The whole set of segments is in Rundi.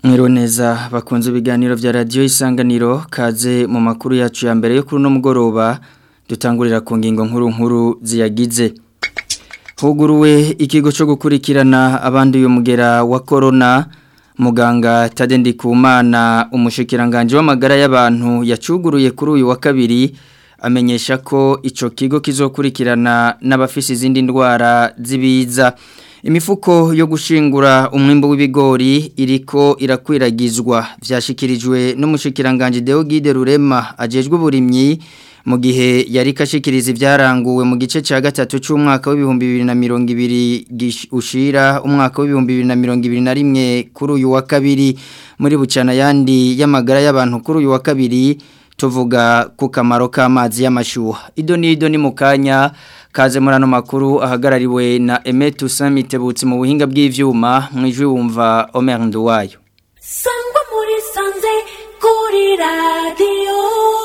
Mwiriwe neza bakunze ibiganiro vya radio isanganiro kaze mu makuru yacu ya mbere yo kuri no mugoroba dutangurira ku ngingo nkuru nkuru ziyagize Huguruwe ikigo cyo gukurikirana abandi uyu mugera wa corona muganga Tadendi Kumana umushikiranganje w'amagara y'abantu yacuguruye kuri uyu wa kabiri amenyesha ko ico kigo kizokurikirana n'abafisi izindi ndwara zibiza imifuko yo gushingura umwimbo w'ibigori iriko irakwiragizwa vyashikirijwe n'umushikiranganje Deogide Rurema ajejwe uburimyi mu gihe yari kashikiriza ivyaranguwe mu gice ca gatatu c'umwaka w'ibihumbi bibiri na mirongo ibiri ushira umwaka w'ibihumbi bibiri na mirongo ibiri na rimwe kuri uyu wa kabiri muri bucana yandi y'amagara y'abantu kuri uyu wa kabiri tuvuga ku kamaro k'amazi y'amashyuha ido n'ido ni mu kanya kaze muri ano makuru ahagarariwe na emetu samitebutsi mu buhinga bw'ivyuma mu ijwi wumva omer nduwayo sangwa muri sanze kuri radiyo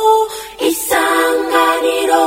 isanganiro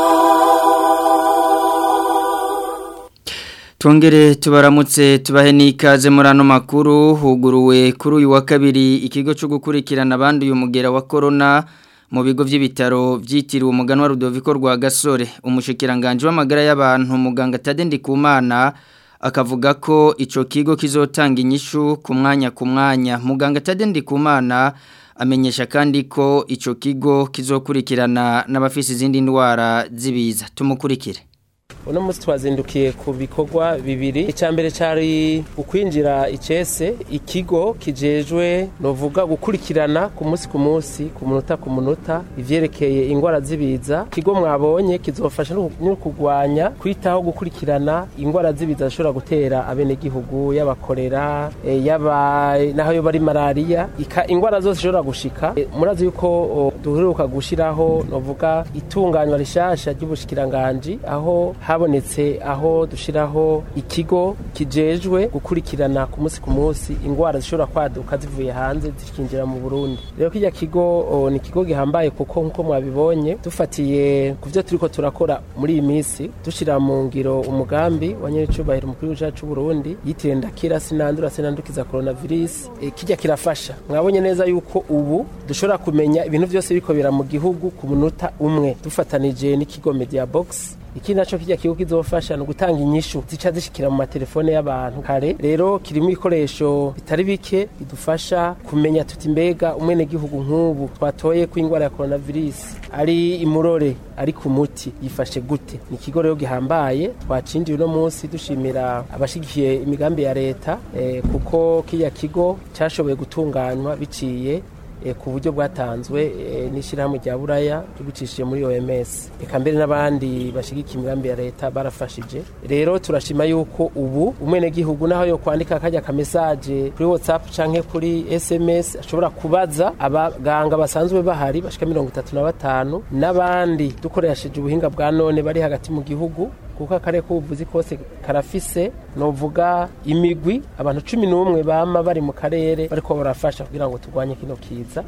Tongere tubaramutse tubahe n'ikaze muri ano makuru huguruwe kuri uyu wa kabiri ikigo cyo gukurikirana abandi uyu mugera wa corona mu bigo by'ibitaro byitiriwe umugano wa Rudoviko rwa Gasore umushikiranganje w'amagara y'abantu muganga Tadendi Kumana akavuga ko ico kigo kizotanga inyishu ku mwanya ku mwanya muganga Tadendi Kumana amenyesha kandi ko ico kigo kizokurikirana n'abafisi izindi ndwara zibiza tumukurikire uno munsi twazindukiye ku bikorwa bibiri icya mbere cyari ukwinjira icese ikigo kijejwe novuga gukurikirana ku munsi ku munsi ku munota ku munota ivyerekeye ingwara zibiza ikigo mwabonye kizofasha no kurwanya kwitaho gukurikirana ingwara zibiza zishobora gutera abenegihugu y'abakorera e, yaba naho yo bari malaria ingwara zose zishobora gushika e, murazi yuko duheruka gushiraho novuga itunganywa rishasha ry'ubushikiranganje aho habonetse aho dushiraho ikigo kijejwe gukurikirana ku munsi ku munsi ingwara zishobora kwaduka zivuye hanze zikinjira mu Burundi rero kijya kigo ni ikigo gihambaye kuko nkuko mwabibonye dufatiye ku byo turiko turakora muri iyi minsi dushira mu ngiro umugambi wa nyiricubahiro mukuru w'igihugu cy'u Burundi yitiriye ndakira sinandura sinandukiza coronavirus e, kijya kirafasha mwabonye neza yuko ubu dushobora kumenya ibintu byose biko bira mu gihugu ku munota umwe dufatanije n'ikigo Media Box iki naco kijya kigo kizofasha no gutanga inyishu zica zishikira mu matelefone y'abantu kare rero kirimo ibikoresho bitari bike bidufasha kumenya tuti mbega umwene gihugu nk'ubu twatoye ko ingwara ya coronavirus ari imurore ari ku muti yifashe gute ni ikigo rero gihambaye twacinjiye uno munsi dushimira abashigikiye imigambi ya leta eh, kuko kijya kigo cyashoboye gutunganywa biciye ku buryo bwatanzwe n'ishyirahamwe rya buraya tubicishije muri OMS reka mbere n'abandi bashigikiye imigambi ya leta barafashije rero turashima yuko ubu umwenegihugu naho yo kwandika akajya ka message kuri WhatsApp canke kuri SMS ashobora kubaza abaganga basanzwe bahari bashika mirongo itatu na batanu n'abandi dukoresheje ubuhinga bwa none bari hagati mu gihugu kuko akare k'ubuvuzi kose karafise novuga imigwi abantu cumi n'umwe bama bari mu karere bariko barafasha kugira ngo turwanye kino kiza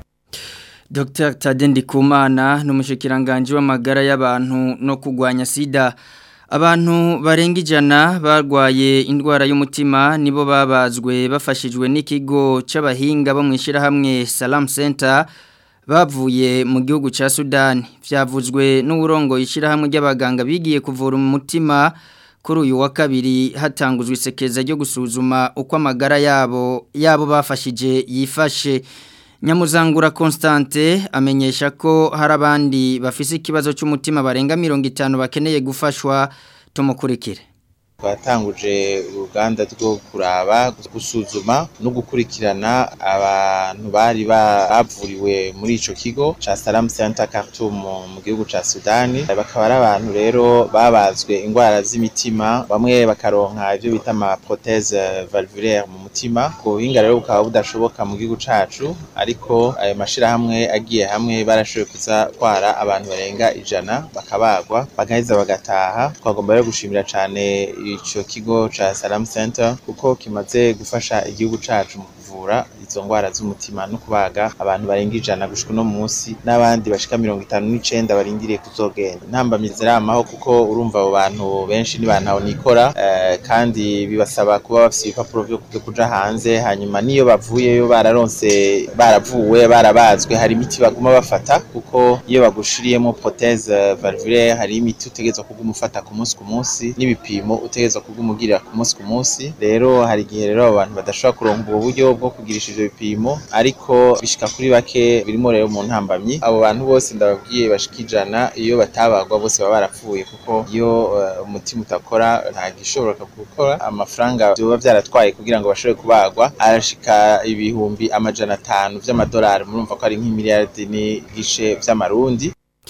Dr Tadendi Kumana n'umushikiranganje w'amagara y'abantu no kugwanya sida abantu barenga ijana barwaye indwara y'umutima nibo babazwe bafashijwe n'ikigo c'abahinga bo mwishira hamwe Salam Center bavuye mu gihugu ca Sudan vyavuzwe n'uburongo ishira hamwe ry'abaganga bigiye kuvura umutima kuri uyu wa kabiri hatanguzwe isekeza ryo gusuzuma uko amagara yabo yabo bafashije yifashe Nyamuzangura Constante amenyesha ko hari abandi bafise ikibazo cy'umutima barenga 50 bakeneye gufashwa tumukurikire twatanguje uruganda rwo kuraba gusuzuma no gukurikirana abantu bari bavuriwe muri ico kigo ca Salam Center Khartoum mu gihugu ca Sudani bakaba ari abantu rero babazwe ingwara z'imitima bamwe bakaronka ivyo bita ama prothèse valvulaire mu mutima ubwo buhinga rero bukaba budashoboka mu gihugu cacu ariko ayo mashirahamwe agiye hamwe barashoboye kuza twara abantu barenga ijana bakabagwa bagaheza bagataha twagomba rero gushimira cane ico kigo ca Salam Center kuko kimaze gufasha igihugu cacu mu kuvura izo ngwara z'umutima no kubaga abantu barenga ijana gushika uno munsi n'abandi bashika mirongo itanu n'icenda barindiriye kuzogenda intambamyi ziramaho kuko urumva abo bantu benshi ni bantu nikora eh, kandi bibasaba kuba bafise ibipapuro vyo vyo kuja hanze hanyuma niyo bavuyeyo bararonse baravuwe barabazwe hari imiti baguma bafata kuko iyo bagushiriyemo prothèse valvulaire hari imiti utegerezwa kuguma ufata ku munsi ku munsi n'ibipimo utegerezwa kuguma ugirira ku munsi ku munsi rero hari igihe rero abo bantu badashobora kuronka ubwo buryo bwo kugirisha ivyo bipimo ariko bishika kuri bake birimo rero mu ntambamyi abo bantu bose ndababwiye bashika ijana iyo batabagwa bose baba barapfuye kuko iyo eh, umutima utakora nta gishobora gukora amafaranga vyoba vyaratwaye kugira ngo bashobore kubagwa arashika ibihumbi amajana atanu vy'amadolari murumva ko ari nk'imiliyardi n'igice vy'amarundi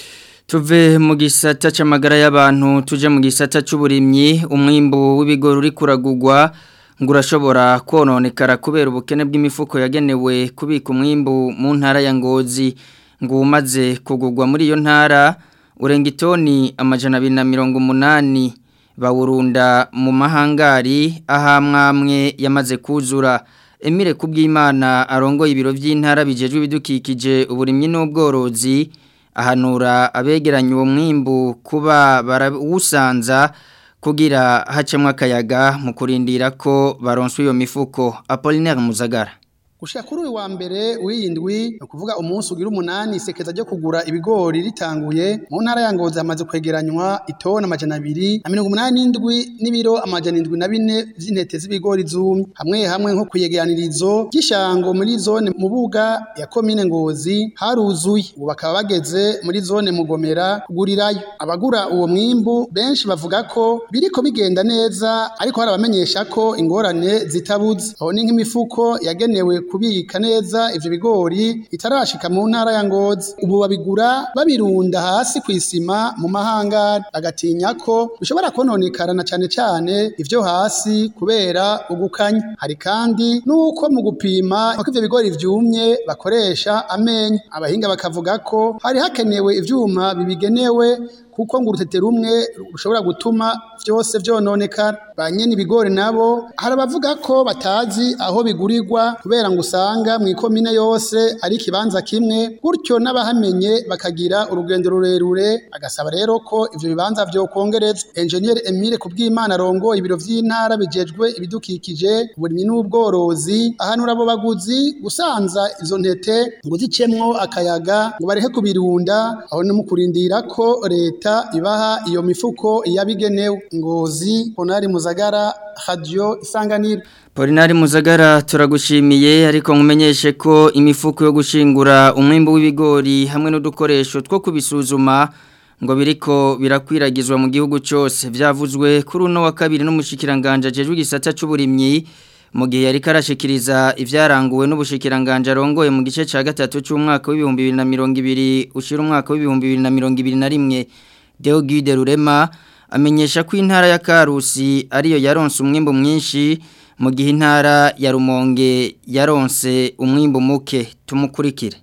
Tuve mu gisata c'amagara y'abantu tuje mu gisata c'uburimyi umwimbu w'ibigori uri kuragugwa ngo urashobora kononekara kubera ubukene bw'imifuko yagenewe kubika umwimbu mu ntara ya Ngozi ngo umaze kugugwa muri iyo ntara urenga itoni amajana abiri na mirongo umunani bawurunda mu mahangari ahamwamwe yamaze kuzura Emile Kubwimana arongoye ibiro by'intara bijejwe ibidukikije uburimyi n'ubworozi ahanura abegeranya uwo mwimbu kuba barawusanza kugira hacemwa akayaga mu kurindira ko baronswa iyo mifuko Apollinaire Muzagara Gushika kuri uyu wa mbere w'iyindwi ni ukuvuga umunsi ugira umunani isekeza ryo kugura ibigori ritanguye mu ntara ya Ngozi hamaze kwegeranywa itoni amajana abiri na mirongo umunani n'indwi n'ibiro amajana indwi na bine vy'intete z'ibigori zumye hamwe hamwe nko kuyegeranirizo ry'ishango muri zone Mubuga ya komine Ngozi haruzuye ubu bakaba bageze muri zone Mugomera kugurirayo abagura uwo mwimbu benshi bavuga ko biriko bigenda neza ariko hari abamenyesha ko ingorane zitabuze aho ni nk'imifuko yagenewe kubika neza ivyo bigori itarashika mu ntara ya Ngozi ubu babigura babirunda hasi kw'isima mu mahangari agatinya ko bishobora kononekara na cane cane ivyo hasi kubera ugukanya hari kandi nuko mu gupima ko ivyo bigori vyumye bakoresha amenyo abahinga bakavuga ko hari hakenewe ivyuma bibigenewe kuko ngo urutete rumwe rushobora gutuma vyose vyononekara ba nyene ibigori nabo hari abavuga ko batazi aho bigurirwa kubera ngo usanga mu ikomine yose ari ikibanza kimwe gutyo n'abahamenye bakagira urugendo rurerure agasaba rero ko ivyo bibanza vyokongerezwa engineer Emile Kubwimana arongoye ibiro vy'intara bijejwe ibidukikije uburimyi n'ubworozi ahanura abo baguzi gusanza izo ntete ngo zicemwo akayaga ngo barehe kubirunda aho no mu kurindira ko leta ibaha iyo mifuko yabigenewe ngozi Honari Muzagara Radio Isanganiro Polinari Muzagara turagushimiye ariko nkumenyeshe ko imifuko yo gushingura umwimbu w'ibigori hamwe n'udukoresho two kubisuzuma ngo biriko birakwiragizwa mu gihugu cyose byavuzwe kuri uno wa kabiri n'umushikiranganje ajejwe igisata c'uburimyi mu gihe yari karashikiriza ivyaranguwe n'ubushikiranganje arongoye mu gice ca gatatu c'umwaka w'ibihumbi bibiri na mirongo ibiri ushira umwaka w'ibihumbi bibiri na mirongo ibiri na rimwe Deo Guide Rurema amenyesha ko intara ya Karusi ariyo yaronse umwimbu mwinshi mu gihe intara ya Rumonge yaronse umwimbu muke tumukurikire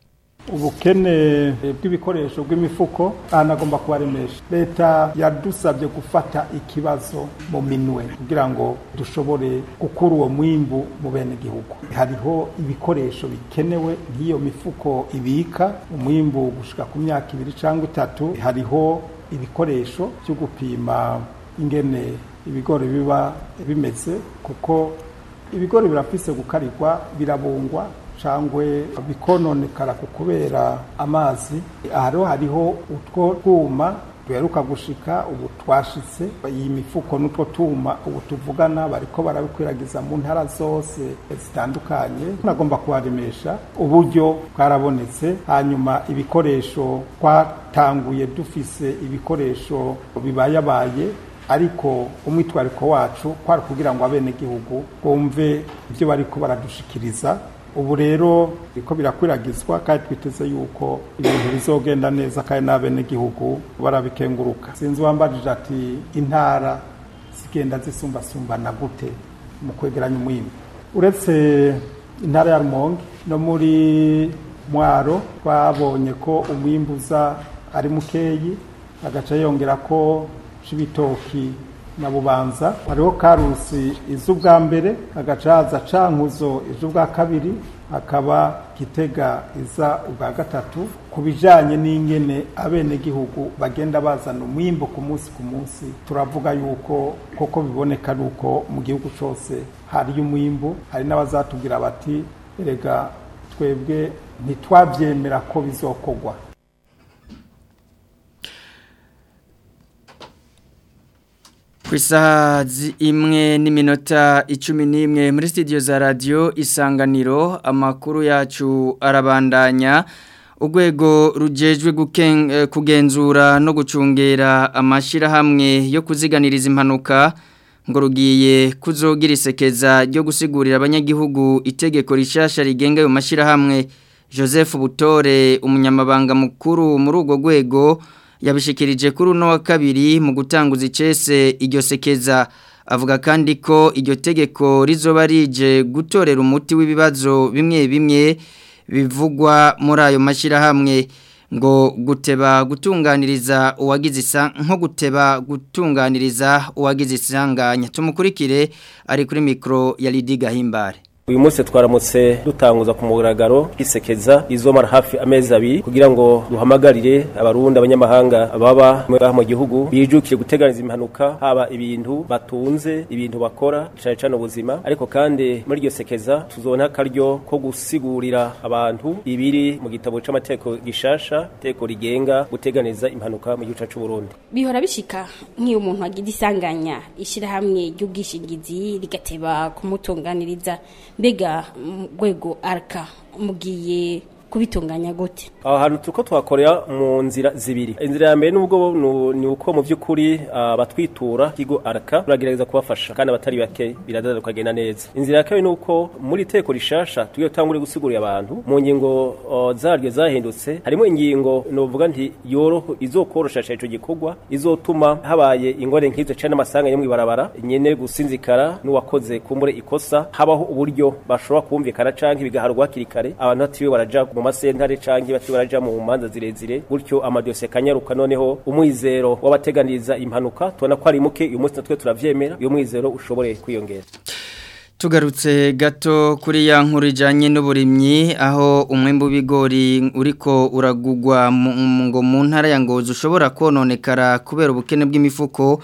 ubukene bw'ibikoresho bw'imifuko ahanagomba kubaremesha leta yadusabye gufata ikibazo mu minwe kugira ngo dushobore gukura uwo mwimbu mu bene gihugu hariho ibikoresho bikenewe nk'iyo mifuko ibika umwimbu gushika ku myaka ibiri cyangwa itatu hariho ibikoresho byo gupima ingene ibigori biba bimeze kuko ibigori birafise gukarirwa birabungwa cangwe bikononekara ku kubera amazi hariho hariho utwo twuma duheruka gushika ubu twashitse iyi mifuko n'utwo tuma ubu tuvugana bariko barabikwiragiza mu ntara zose zitandukanye nagomba kuharemesha uburyo bwarabonetse hanyuma ibikoresho twatanguye dufise ibikoresho bibayabaye ariko umwitwariko wacu kwari kugira ngo abenegihugu bumve ibyo bariko baradushikiriza ubu rero biriko birakwiragizwa kandi twiteze yuko ibintu bizogenda neza kandi n'abenegihugu barabikenguruka sinzi wambajije ati intara zigenda zisumbasumbana gute mu kwegeranya umwimbu uretse intara ya rumonge no muri mwaro twabonye ko umwimbu uza ari mukeyi agaca yongera ko c'ibitoki na bubanza hariho karusi iz'ubwa mbere hagaca haza cankuzo iz'ubwa kabiri hakaba gitega iza ubwa gatatu ku bijanye n'ingene abenegihugu bagenda bazana umwimbo ku munsi ku munsi turavuga yuko koko biboneka yuko mu gihugu cose hariyo umwimbo hari n'abazatubwira bati erega twebwe ntitwavyemera ko bizokorwa ku isaha imwe n'iminota icumi n'imwe muri sitidiyo za radiyo isanganiro amakuru yacu arabandanya urwego rugejwe kugenzura no gucungera amashyirahamwe yo kuziganiriza impanuka ngo rugiye kuzogira isekeza ryo gusigurira abanyagihugu itegeko rishasha rigenga ayo mashyirahamwe joseph butore umunyamabanga mukuru muri urwo rwego yabishikirije kuri uno wa kabiri mu gutanguza icese iryo sekeza avuga kandi ko iryo tegeko rizoba rije gutorera umuti w'ibibazo bimwe bimwe bivugwa muri ayo mashyirahamwe ngo guteba gutunganiriza uwagize isa nko guteba gutunganiriza uwagize isanganya tumukurikire ari kuri mikoro ya Lidi Gahimbare uyu munsi twaramutse dutanguza ku mugaragaro isekeza izomara hafi amezi abiri kugira ngo duhamagarire abarundi abanyamahanga baba mu gihugu bijukire guteganiza impanuka haba ibintu batunze ibintu bakora cyane cyane ubuzima ariko kandi muri iryo sekeza tuzona akaryo ko gusigurira abantu ibiri mu gitabo c'amategeko gishasha teko rigenga guteganiza impanuka mu gihugu cyacu Burundi bihora bishika nk'iyo umuntu agira isanganya ishyirahamwe ry'ubwishingizi rigateba kumutunganiriza mbega rwego araka mugiye kubitunganya gute aho hantu turiko twakorera mu nzira zibiri inzira ya mbere nubwo ni uko mu by'ukuri abatwitura kigo araka turagerageza kubafasha kandi abatari bake biradada tukagenda neza inzira ya kabiri ni uko muri teko rishasha tugiye gutangura gusigurira abantu mu ngingo zaryo zahindutse harimo ingingo novuga nti yoroho izokoroshasha ico gikorwa izotuma habaye ingore nk'izo cyane amasanga yo mwibarabara nyene gusinzikara n'uwakoze kumbure ikosa habaho uburyo bashobora kumvikana canke bigaharwa hakiri kare abantu batiwe baraja mu masentare canke bati baraja mu manza zirezire gutyo amadosiye kanyaruka noneho umwizero w'abateganiriza impanuka tubona ko ari muke uyu munsi natwe turavyemera uyu mwizero ushobore kwiyongera tugarutse gato kuri ya nkuru ijanye n'uburimyi aho umwembe w'ibigori uriko uragugwa ngo mu ntara ya Ngozi ushobora kononekara kubera ubukene bw'imifuko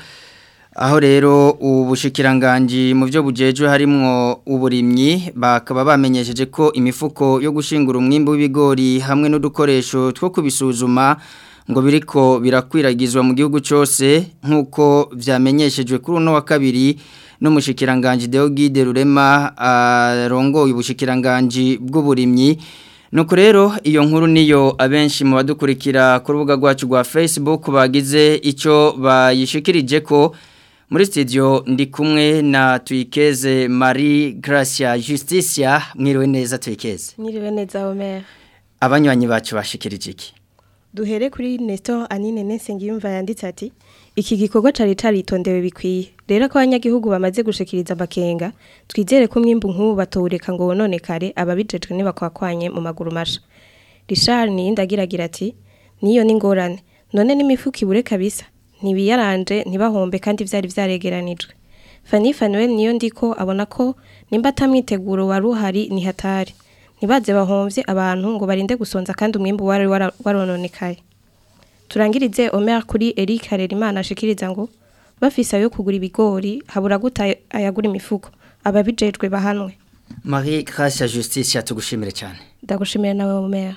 aho rero ubushikiranganji mu byo bujejwe harimwo uburimyi bakaba bamenyesheje ko imifuko yo gushingura umwimbo w'ibigori hamwe n'udukoresho two kubisuzuma ngo biriko birakwiragizwa mu gihugu cyose nk'uko vyamenyeshejwe kuri uno wa kabiri n'umushikiranganji Deogide Rurema arongoye ubushikiranganji bw'uburimyi Nuko rero iyo nkuru niyo abenshi mu badukurikira ku rubuga rwacu rwa Facebook bagize ico bayishikirije ko muri studio ndi kumwe na Tuyikeze Marie Gracia Justicia mwiriwe neza Tuyikeze Mwiriwe neza Omer Abanywanyi bacu bashikirije iki Duhere kuri Nestor Anine Nesengiyumva yanditse ati iki gikorwa cari caritondewe bikwiye rero ko abanyagihugu bamaze gushikiriza amakenga twizere ko mwimbu nk'ubu batowureka ngo wononekare ababijejwe ntibakwakwanye mu maguru masha Richard niyindagiragira ati niyo ni ngorane none n'imifuko ibure kabisa ntibiyaranje ntibahombe kandi vyari vyaregeranijwe Fanny Fanuel niyo ndiko abona ko nimba atamwiteguro wari uhari ni hatari ntibaze bahomvye abantu ngo barinde gusonza kandi umwimbu wari warononekaye turangirize Omer kuri Eric Harerimana ashikiriza ngo bafise ayo kugura ibigori habura guta ayagura imifuko ababijejwe bahanwe Marie Gracia Justice yatugushimire cyane ndagushimira nawe Omer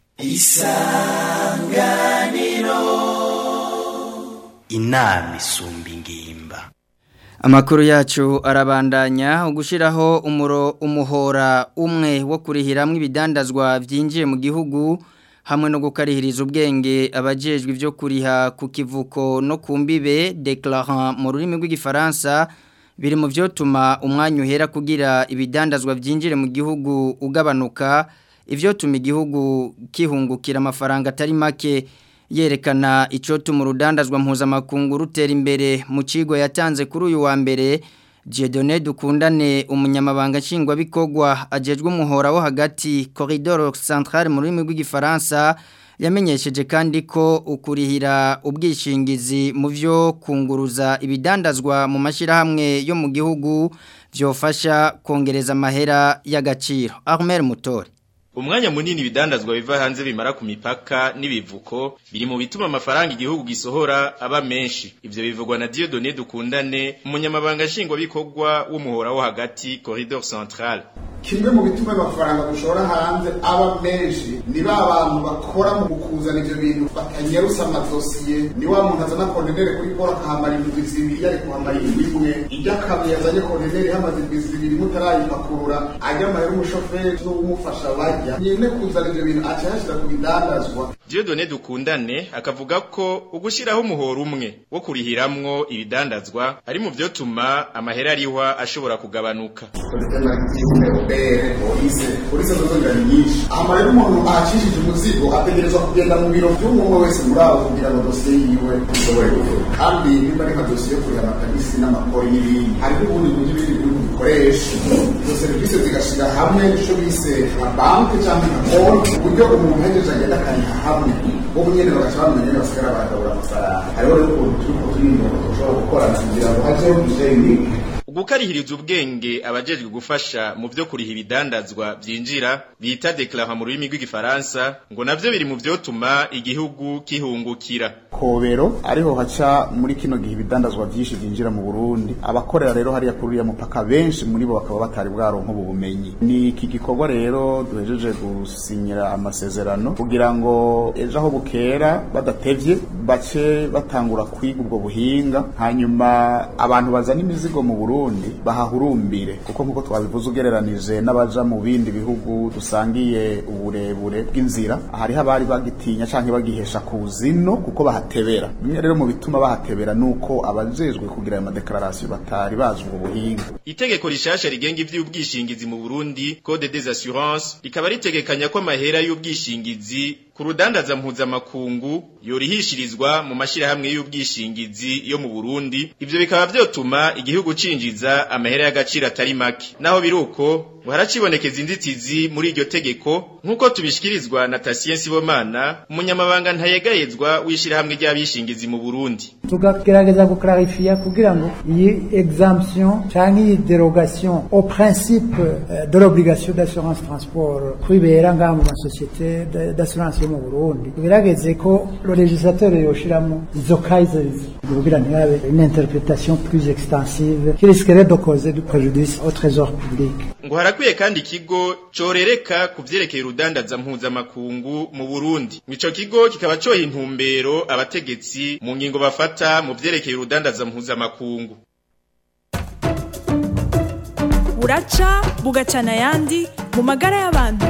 Isanganiro inama isumba ingimba Amakuru yacu arabandanya ugushiraho umuro umuhora umwe wo kurihiramwe ibidandazwa byinjiye mu gihugu hamwe no gukarihiriza ubwenge abajejwe ibyo kuriha ku kivuko no ku mbibe declarant mu rurimi rw'igifaransa biri mu byotuma umwanya uhera kugira ibidandazwa byinjire mu gihugu ugabanuka ibyo tuma igihugu kihungukira amafaranga atari make yerekana icyo tuma urudandazwa mpuzamakungu rutera imbere mu kigo yatanze kuri uyu wa mbere Dieudonné dukundane umunyamabanga nshingwabikorwa agejwe umuhora wo hagati corridor central mu rurimi rw'igifaransa yamenyesheje kandi ko ukurihira ubwishingizi mu byo kunguruza ibidandazwa mu mashyirahamwe yo mu gihugu byofasha kongereza amahera y'agaciro Armel Mutore Umwanya munini ibidandazwa biva hanze bimara ku mipaka n'ibivuko biri mu bituma amafaranga igihugu gisohora aba menshi. Ivyo bivugwa na Dieudonné Dukundane, umunyamabanga nshingwabikorwa w'umuhora wo hagati Corridor Central. kimwe mu bituma amafaranga dushora hanze aba menshi ni ba bantu bakora mu kuzana ivyo bintu batanyarusa amadosiye ni wa muntu azana kontenere kuri poro akahamara indwi zibiri yari kuhamara indwi imwe iryo akabi yazanye kontenere hamaze indwi zibiri mutarayipakurura ajya amahera umushoferi n'uwumufasha bajya nyine kuzana ivyo bintu aca yashira ku bidandazwa Dieudonné Dukundane akavuga ko ugushiraho umuhoro umwe wo kurihiramwo ibidandazwa ari mu vyotuma amahera arihwa ashobora kugabanuka. polise polise zozongera ni nyinshi aha rero umuntu ahacishije umuzigo ategerezwa kugenda mu biro by'umwe wese muri abo kugira ngo dosiye yiwe ishobore gukorwa kandi niba ari nka dosiye yo kuriha amatagisi n'amakori n'ibindi hari n'ubundi buryo ibindi bihugu bikoresha izo serivisi zigashyira hamwe icyo bise nka banki cyangwa nka konti ku buryo umuntu ahejeje agenda akariha hamwe bo nyine bagaca bamenya nyine basigara baragabura amafaranga hariho rero ukuntu turi ko turi imbere dushobora gukorana kugira ngo hajyeho bijeni Ugukarihiriza ubwenge abajejwe gufasha mu vyo kuriha ibidandazwa vyinjira bita declara mu rurimi rw'igifaransa ngo navyo biri mu vyotuma igihugu kihungukira. kobero ariho haca muri kino gihe ibidandazwa byinshi byinjira mu Burundi abakorera rero hariya kuri uriya mupaka benshi muri bo bakaba batari bwaronka ubu bumenyi ni iki gikorwa rero duhejeje gusinyira amasezerano kugira ngo ejo aho bukera badatevye bace batangura kwiga ubwo buhinga hanyuma abantu bazana imizigo mu Burundi bahahurumbire kuko nkuko twabivuze ugereranije n'abaja mu bindi bihugu dusangiye uburebure bw'inzira hariho abari bagitinya canke bagihesha ku zino kuko bahatebera bimwe rero mu bituma bahatebera nuko abajejwe kugira ayo madeklarasiyo batari bazi ubwo buhinga Itegeko rishasha rigenga ivy'ubwishingizi mu Burundi Code des Assurances rikaba ritegekanya ko amahera y'ubwishingizi ku rudandaza mpuzamakungu yorihishirizwa mu mashirahamwe y'ubwishingizi yo mu Burundi ivyo bikaba vyotuma igihugu cinjiza amahera y'agaciro atari make naho biruko ngo haracibonekeza inzitizi muri iryo tegeko nk'uko tubishikirizwa na Tatien Sibomana umunyamabanga ntayegayezwa w'ishirahamwe ry'abishingizi mu Burundi tukagerageza guklarifiya kugira ngo iyi exemption canke iyi derogation au principe euh, de l'obligation d'assurance transport kwibera ngaha mu masosiyete d- d'assurance yo mu Burundi tugerageze ko le législateur yoshiramo izo kaisers kugira ntihabe une interprétation plus extensive qui risquerait de causer du préjudice au trésor public ngo harakwiye kandi ikigo corereka ku vyerekeye urudandaza mpuzamakungu mu Burundi ico kigo kikaba coha intumbero abategetsi mu ngingo bafata mu vyerekeye urudandaza mpuzamakungu buraca bugacana ayandi mu magara y'abantu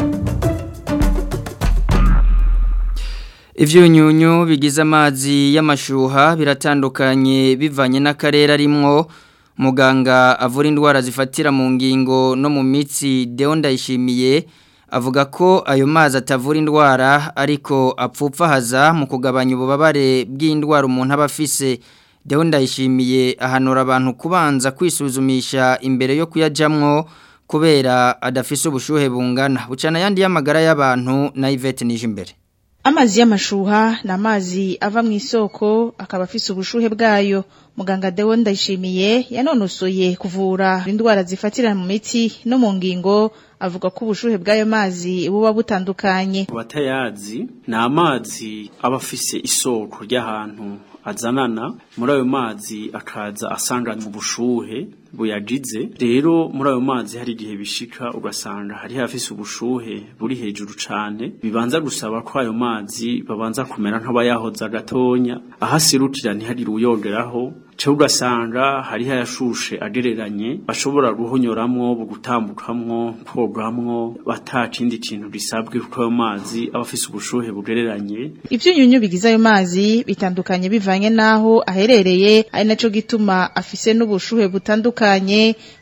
Ivyunyunyu bigize amazi y'amashuha biratandukanye bivanye n'akarere arimwo muganga avura indwara zifatira mu ngingo no mu mitsi Deo Ndayishimiye avuga ko ayo mazi atavura indwara ariko apfupfahaza mu kugabanya ububabare bw'indwara umuntu aba afise Deo Ndayishimiye ahanura abantu kubanza kwisuzumisha imbere yo kuyajamwo kubera adafise ubushuhe bungana bucana yandi y'amagara y'abantu na Yvette Nijimbere Amazi y'amashuha ni amazi ava mu isoko akaba afise ubushuhe bwayo. Muganga Deo Ndayishimiye yanonosoye kuvura indwara zifatira mu mitsi no mu ngingo avuga ko ubushuhe bw'ayo mazi buba butandukanye. batayazi ni amazi aba afise isoko ry'ahantu azanana muri ayo mazi akaza asanganywe ubushuhe buyagize rero muri ayo mazi hari igihe bishika ugasanga hari hafise ubushuhe buri hejuru cane bibanza gusaba ko ayo mazi babanza kumera nk'abayahoza gatonya ahasirukira ntihagire uyogeraho cyo ugasanga hari hayashushe agereranye bashobora guhonyoramwo bugutambukamwo kogamwo batakindi kintu bisabwe kuko ayo mazi aba afise ubushuhe bugereranye Ivyunyunyu bigize ayo mazi bitandukanye bivanye naho aherereye ari naco gituma afise n'ubushuhe butandukanye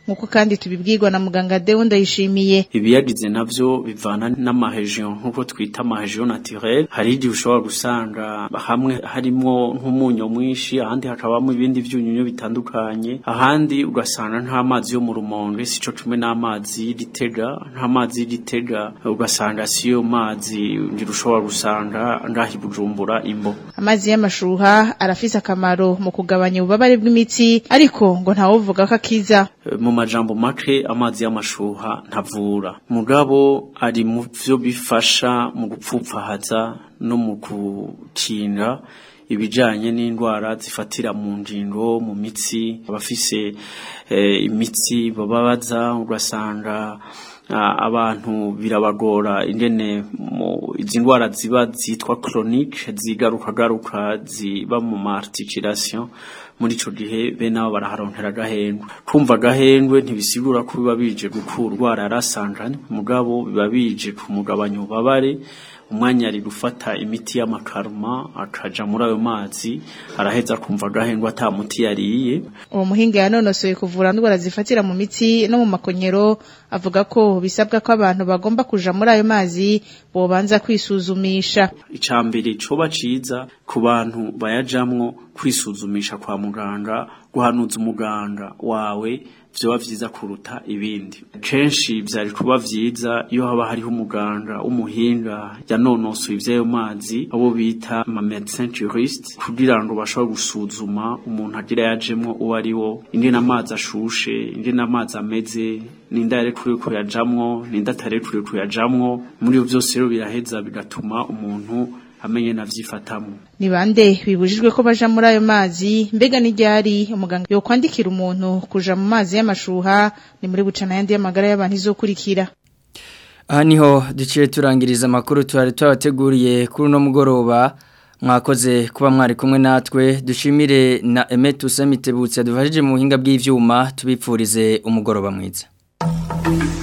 nkuko kandi tubibwirwa na muganga Deo ndayishimiye ibiyagize navyo bivana n'amaregion nkuko twita amaregion naturelle hari igihe ushobora gusanga hamwe harimo nk'umunyo mwinshi ahandi hakabamo ibindi vyunyunyu bitandukanye ahandi ugasanga nta mazi yo mu rumonge sico kimwe n'amazi y'igitega nta mazi y'igitega ugasanga siyo mazi ngira ushobora gusanga ngahi bujumbura imbo amazi y'amashuha arafise akamaro mu kugabanya ububabare bw'imitsi ariko ngo ntawuvuga ko akiza mu majambo make amazi y'amashuha ntavura mugabo ari mu vyo bifasha mu gupfupfahaza no mu gukinga ibijanye n'indwara zifatira mu ngingo mu mitsi abafise eh, imitsi bababaza ugasanga abantu birabagora ingene izi ndwara ziba zitwa chronique zigaruka garuka ziba mu articulation muri ico gihe bene abo baraharonkera agahendwe kumva agahendwe ntibisigura ko biba bije gukurwara yarasanganye mugabo biba bije kumugabanya ububabare umwanya ari gufata imiti y'amakaruma akaja muri ayo mazi araheza kumva agahendwa ata muti yariye uwo muhinga yanonosoye kuvura ndwara zifatira mu mitsi no mu makonyero avuga ko bisabwa ko abantu bagomba kuja muri ayo mazi bobanza kwisuzumisha icambere coba ciza ku bantu bayajamwo kwisuzumisha kwa muganga guhanuza umuganga wawe vyoba vyiza kuruta ibindi kenshi vyari kuba vyiza iyo haba hariho umuganga w'umuhinga yanonosoye ivy'ayo mazi abo bita ama médecin juriste kugira ngo bashobore gusuzuma umuntu agira yajemwo uwo ari wo ingene amazi ashushe ingene amazi ameze ninda yarekuriwe kuyajamwo ninda atarekuriwe kuyajamwo muri ivyo vyose rero biraheza bigatuma umuntu amenye navyifatamwo ni bande bibujijwe ko baja muri ayo mazi mbega n'iryari umuganga yokwandikira umuntu kuja mu mazi y'amashuha ni muri bucana yandi y'amagara y'abantu izokurikira aha niho duciye turangiriza amakuru twari twabateguriye kuri uno mugoroba mwakoze kuba mwari kumwe natwe dushimire na Emetu Semitebutse dufashije mu buhinga bw'ivyuma tubipfurize umugoroba mwiza